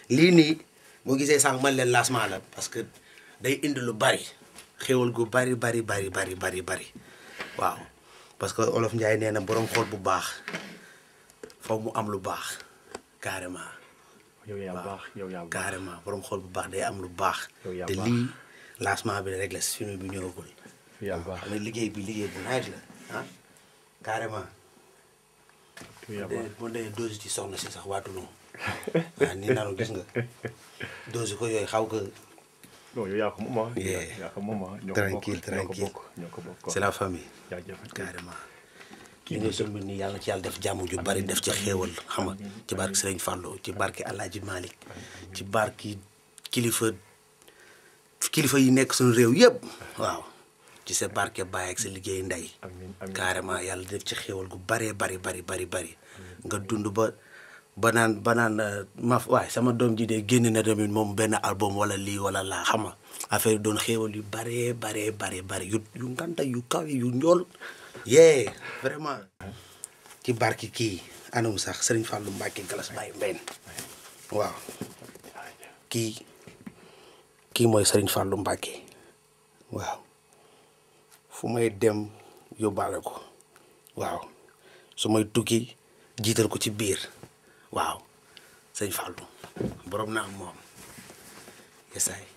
lii nii boo gisee sànq man leen lancement la parce que day indi lu bari xéwal gu bari bari bari bari bari bari waaw parce que olof Njaay nee na borom xol bu baax faw mu am lu baax carrément yow yaa baax yow yaa baax carrément borom xol bu baax day am lu baax Yow yaa te baax. lii lancement bi rek la film bi ñëwagul yow yaa baax xam ne liggéey bi liggéey bu naaj la ah carrément yow yaa de baax bu dee dose ci soxna si sax waatuloo waaw ni nanu gis nga dose ko yooyu xaw ko non yow yaa ko moom ah. Yeah. yaa ko moom ah. ñoo ko Tranquille, bokk, ñoo ko tranquille. bokk ñoo ko bokk. c'est la famille jaajëf carrément li ngay sëmb nii yàlla ci yàlla def jàmm ju bari def ci xéewal xam nga ci barke Sëriñ Fallou ci barke Alaaji Malick ci barke kilifa kilifa yi nekk suñu réew yëpp waaw ci sa barke Baye ak sa liggéey ndey amiin amiin carrément yàlla def ci xéewal gu baree bari bari bari bari nga dund ba ba naan ba naan euh, ma waaye sama doom ji de génn na tamit moom benn album wala lii wala laa xam nga affaire yi doon xéewal yu baree baree bari bari yu yu nganta yu kawe yu njool yee vraiment ci barki kii anam sax Sëriñ Fallou Mbacke Galas Baye Mbène waaw kii kii mooy Sëriñ Fallou Mbacke waaw fu may dem yóbbaale ko waaw su may tukki jiital ko ci biir waaw sëñ Fallou borom naa moom yesaay